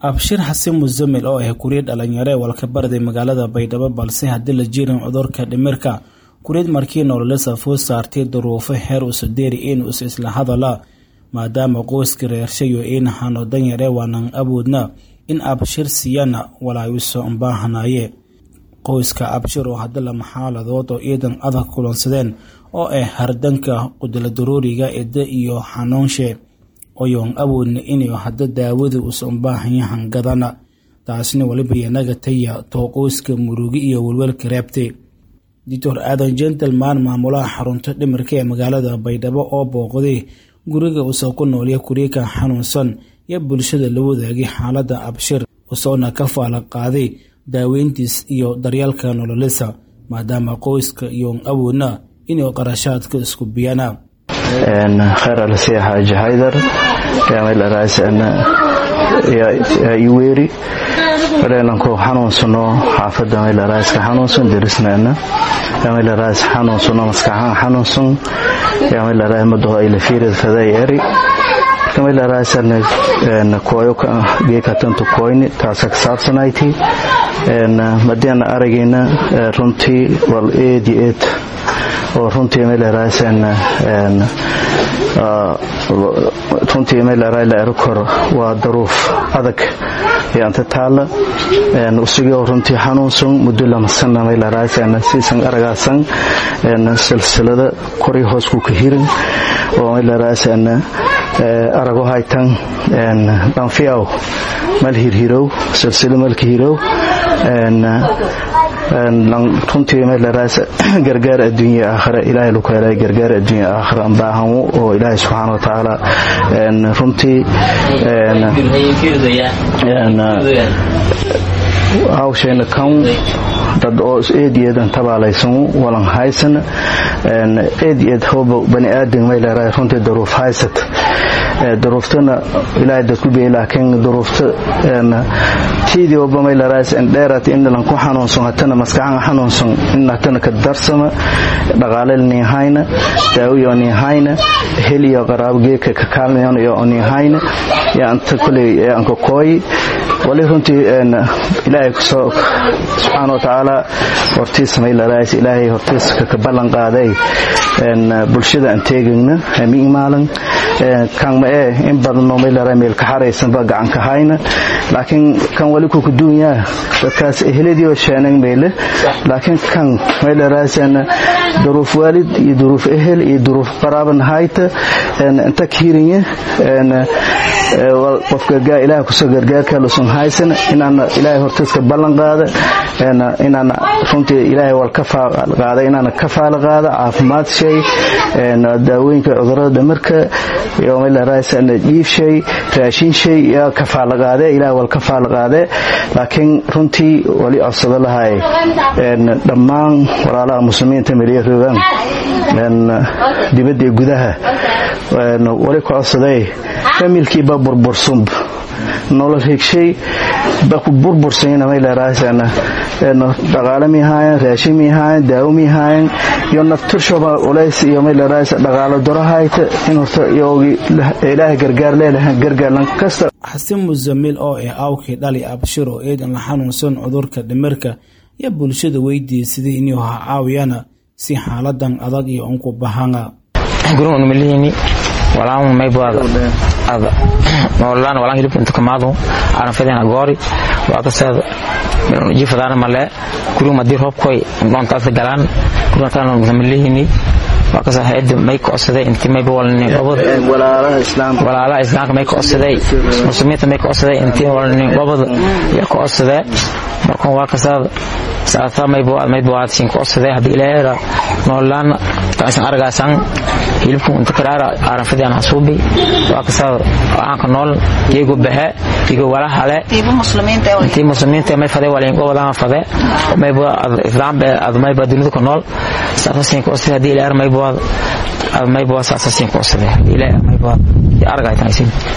abshir xasan musamil oo ah kuriyad dhalinyaro ee walkabarday magaalada baydhabo balse haddii la jirin cudurka dhimirka kuriyad markii nololisa fuu saartay duruufo heer usadeeri in us isla hadala maadaama qoyska reershayo in hano danyare waanan awoodna in abshir siiyana walaayuso baahanaye qoyska abshir oo hadda lama xaaladood oo ciidan adag kulansadeen oo ah hardanka qudla daruuriga ida iyo xanuunshe oyoon awoodna inuu hadda daawada usan baahanyahan gadana taasna waliba yanaga taya too qoyska murugi iyo welwelka reebtay doctor aadan gentleman maamulaha xarunta dhimirka ee magaalada baydhabo oo booqday guriga usoo ku noolya kuriika xanuunsan iyo bulshada la wadaagay xaalada abshir usoona ka faala qaaday daaweyntiis iyo daryeelka nololisa maadaama qoyska iyoon awoodna inuu qarashaadka isku biyana khayr alasiya xaaji haydar yaamaylaraasana iweeri mareenanku xanuunsano xaafada maylaraaska xanuunsan derisnaana yamaylarais xanuunsano maskaxaan xanuunsan yamaylaraa madaho aylafiirad faday eri yamaylaraasan kooyo geekatantu kooyni taasa ka saabsanayti madiana aragayna runtii wal eed iyo eed oo runtii maylaraasan runtii maylarayla erokor waa daruuf adag yaanta taalla usigoo runtii xanuunsan muddo lamasana maylaraasan siisan aragaasan silsilada koray hoos ku ka hirin oo maylaraasan arago haytan dhanfiyaw mal hirhirow silsilo malka hirow runtii maylaraaس gargaar adduunya aakhira ilaahay laku helay gargaar adduunya aakhira ambaahanwo oo ilaahay subxaana wa tacaala runtii hawshayna kan dad oo eed eedan tabaalaysan walan haysan eed eed hooba bani aadan maylaraa runtii daruuf haysat daruuftana ilaahay dadku biyay laakiin daruufta tiidii oba maylaraas dheerat inalan ku xanuunsan hatana maskaxan xanuunsan in hatana ka darsama dhaqaale niihayna daawiyo niihayna heliyo qaraabo geedka ka kaalmayon iyo niihayna yaanta kuley anka kooyi wali runtii ilaahay kusoo subxaana wa tacaala hortiisa maylaraas ilaahay hortiisa ka ballan qaaday bulshada aan teegayna hamiin maalin kan ma ee in badanoo maylara meel ka xaraysanba gacan ka hayna laakiin kan wali ku kuduunyaa dadkaas eheladiioo sheenan meyle laakiin kan maylaraasan duruuf waalid iyo duruuf ehel iyo duruuf qaraaban hayta inta kiirinya qof gargaar ilaah kusoo gargaarka lusun haysan inaana ilaahay hortiiska ballan qaada inaana runtii ilaahay wal ka qaada inaana ka faala qaada caafimaad shay daawooyinka cudurada dhamarka iyo maylaraasan dhiif shay raashin shay yaa ka faala qaade ilahay wal ka faala qaade laakiin runtii wali codsado lahay dhammaan walaalaha muslimiinta meliya rogaan dibadda gudaha wali ku codsaday familkiiba burbursumb nolol hegshay ba ku burbursayna maylaraasan dhaqaale mihaayan raashin mihaayan daawo mihaayan iyo nafturshoba culays iyo maylaraaس dhaqaalo daro hayta in horta ilaahay gargaar leelahan gargaarlan kasta xasan musamil oo ah awkii dhali abshir oo eedan la xanuunsan cudurka dhimirka iyo bulshada weydiisaday inuu ha caawiyana si xaaladan adag iyo unku bahanga gurunmalihini walaan maybaad noolaan walaan hilibka inta kamaado aranfadena goori waakaseed jifadaana male guriga madii roobkoy doontaasa galaan guriga kalena malihini waakasa hayada may kocsaday intii mayba walnin gobod walaalaha islaamka may kocsaday muslimiinta may kocsaday intii walnin gobod ya kocsadee markan waakasaad saata maybawaadsin kocsadee haddii ilaahera noolaan taisan aragaasan hilibku inta karaara aranfadian hasuubi waakasaad aanka nool iyago bahe iyago walahale intii muslimiinta may fade walin gobodama fade mayba islaambe ad mayba dunida ku nool saasasin kocsadee haddii ilaahera maybawaad maybawaad saasasin kocsadee ilaah maybawaad aragaytanaysin